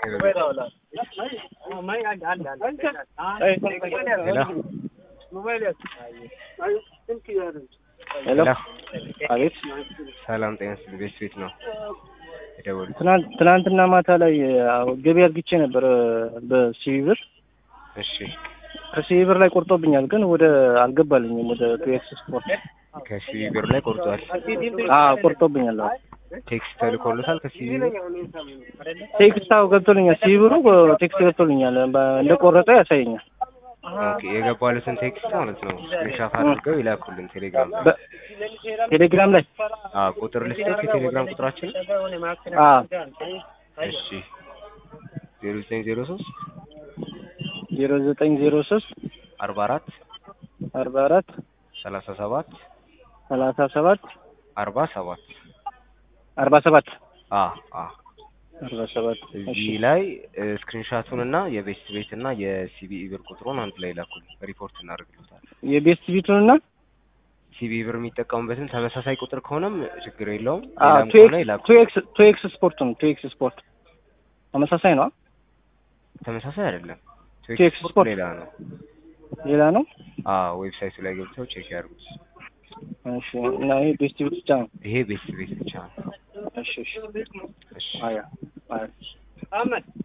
ሄሎ አቤት ሰላም ጤና ይስጥልኝ። ቤት ቤት ነው የደወሉት? ትናንት ትናንትና ማታ ላይ አዎ፣ ገቢ አድርግቼ ነበር በሲቪ ብር እሺ ከሲቪ ብር ላይ ቆርጦብኛል፣ ግን ወደ አልገባልኝም ወደ ቱኤክስ ስፖርት ከሲቪ ብር ላይ ቆርጧል። አዎ ቆርጦብኛል። አዎ ቴክስት ተልኮሎታል ከሲቪ ብር? ቴክስት አዎ ገብቶልኛል። ሲቪ ብሩ ቴክስት ገብቶልኛል፣ እንደቆረጠ ያሳየኛል። ኦኬ የገባሉትን ቴክስት ማለት ነው ስክሪንሻት አድርገው ይላኩልን ቴሌግራም ላይ። ቴሌግራም ላይ አዎ ቁጥር ልስጠት የቴሌግራም ቁጥራችን አዎ እሺ ዜሮ ዘጠኝ ዜሮ ሶስት ዜሮ ዘጠኝ ዜሮ ሶስት አርባ አራት አርባ አራት ሰላሳ ሰባት ሰላሳ ሰባት አርባ ሰባት አርባ ሰባት አ አ አርባ ሰባት እዚህ ላይ ስክሪንሻቱን እና የቤስት ቤት እና የሲቢኢ ብር ቁጥሩን አንድ ላይ ላኩል ሪፖርት እናደርግልታል። የቤስት ቢቱንና ሲቢኢ ብር የሚጠቀሙበትን ተመሳሳይ ቁጥር ከሆነም ችግር የለውም። ሌላም ከሆነ ቱኤክስ ይላኩ። ቱኤክስ ቱኤክስ ስፖርት ነው። ቱኤክስ ስፖርት ተመሳሳይ ነው። ተመሳሳይ አይደለም። ቼክ ቼክ ስፖርት ስፖርት ሌላ ነው። ሌላ ነው። አዎ ዌብሳይቱ ላይ ገብተው ቼክ ያድርጉት። እሺ እና ይሄ ቤስት ቢት ብቻ ነው። ይሄ ቤስት ቤት ብቻ ነው። እሺ እሺ እሺ አያ አያ